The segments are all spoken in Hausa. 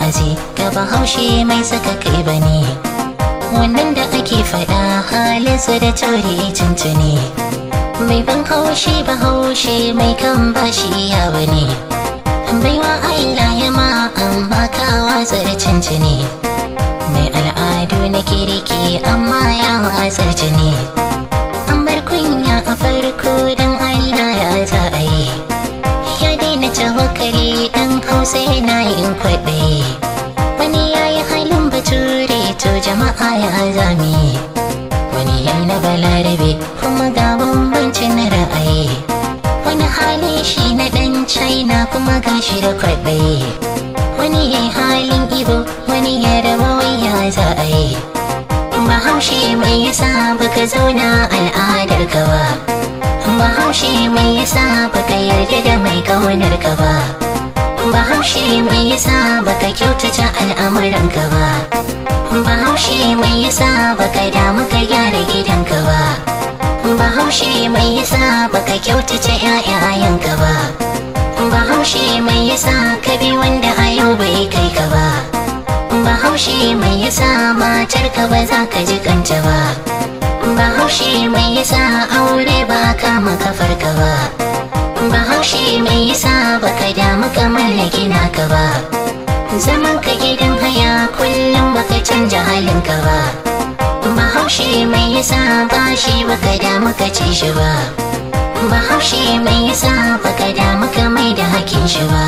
wa'azi ga bahaushe mai saka kai bane wannan da ake faɗa halinsa da tauri tuntuni mai ban haushi bahaushe mai kan bashi ya bane baiwa Allah ya ma amma ka watsar tuntuni mai al'adu na kirki amma ya watsar jini an bar kunya a farko don Allah ya za a yi ya daina tawakkali dan hausa yana yin kwaɗayi wani ya yi halin bature to jama'a ya zami wani ya na balarabe kuma ga bambancin ra'ayi wani hali shi na dan china kuma gashi da kwaɗayi wani ya yi halin ibo wani ya raba ya za a yi bahaushe mai yasa baka zauna al'adar ka ba bahaushe mai yasa baka yarda da mai kaunar ka ba bahaushe mai yasa baka kyautata al'amuran ka ba bahaushe mai yasa baka damu ka gyara gidanka ba bahaushe mai yasa baka kyautata ƴaƴayen ka ba bahaushe mai yasa ka bi wanda a yau bai kai ka ba bahaushe mai yasa matar ka ba za ka ji kanta ba bahaushe mai yasa aure ba kama kafar ka ba bahaushe mai yasa baka damu ka mallaki naka ba zaman ka gidan haya kullum baka canja halin ka ba bahaushe mai yasa bashi baka damu ka ci shi ba bahaushe mai yasa baka damu ka mai da hakin shi ba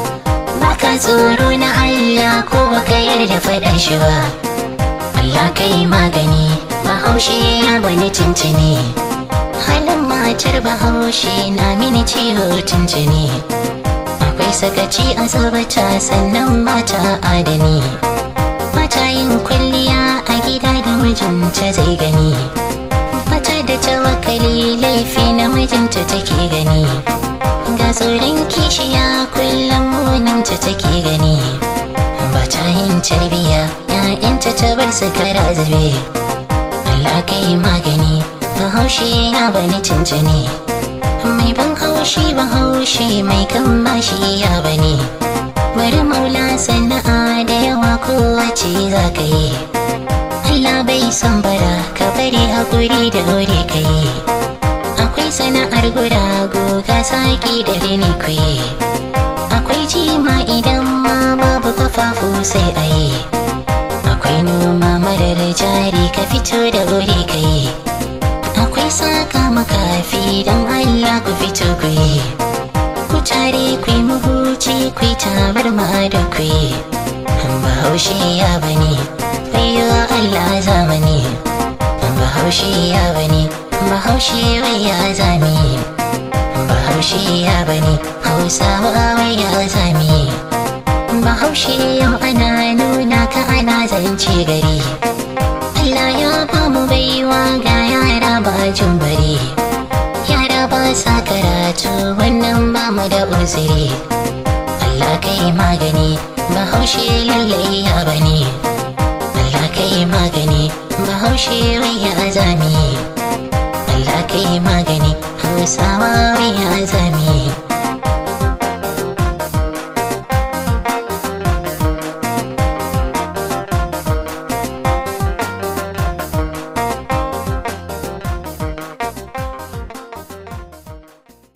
baka tsoro na Allah ko baka yarda faɗan shi ba Allah kai magani bahaushe ya bani tuntuni halin matar bahaushe na mini ciwo tuntuni akwai sakaci a sabata sannan mata adani mata yin kwalliya a gida da mijinta zai gani mata da tawakali laifi na mijinta take gani ga tsoron kishiya kullum muninta take gani ba ta yin tarbiya ‘ya'yanta ta bar su kara zube Allah kai magani bahaushe ya bani tuntuni mai ban haushi bahaushe mai kan bashi ya bani bari maula sana'a da yawa kowace za ka yi Allah bai son bara ka bari haƙuri da wuri ka yi akwai sana'ar gurago ga saki da rini ku yi akwai jima idan ma babu kafafu sai a yi akwai noma marar jari ka fito da wuri ka yi akwai saka makafi don Allah ku fito ku yi ku tare ku yi mahuci ku yi tabar ma da ku yi bahaushe ya bane wayo Allah zamani bahaushe ya bane bahaushe wai ya zami bahaushe ya bane hausawa wai ya zami bahaushe yau ana nuna ka ana zance gari Allah ya ba mu baiwa ga yara ba jin bari yara ba sa karatu wannan ba mu da uzuri Allah kai magani bahaushe lallai ya bane Allah kai magani bahaushe wai ya zami Allah kai magani hausawa wai ya zami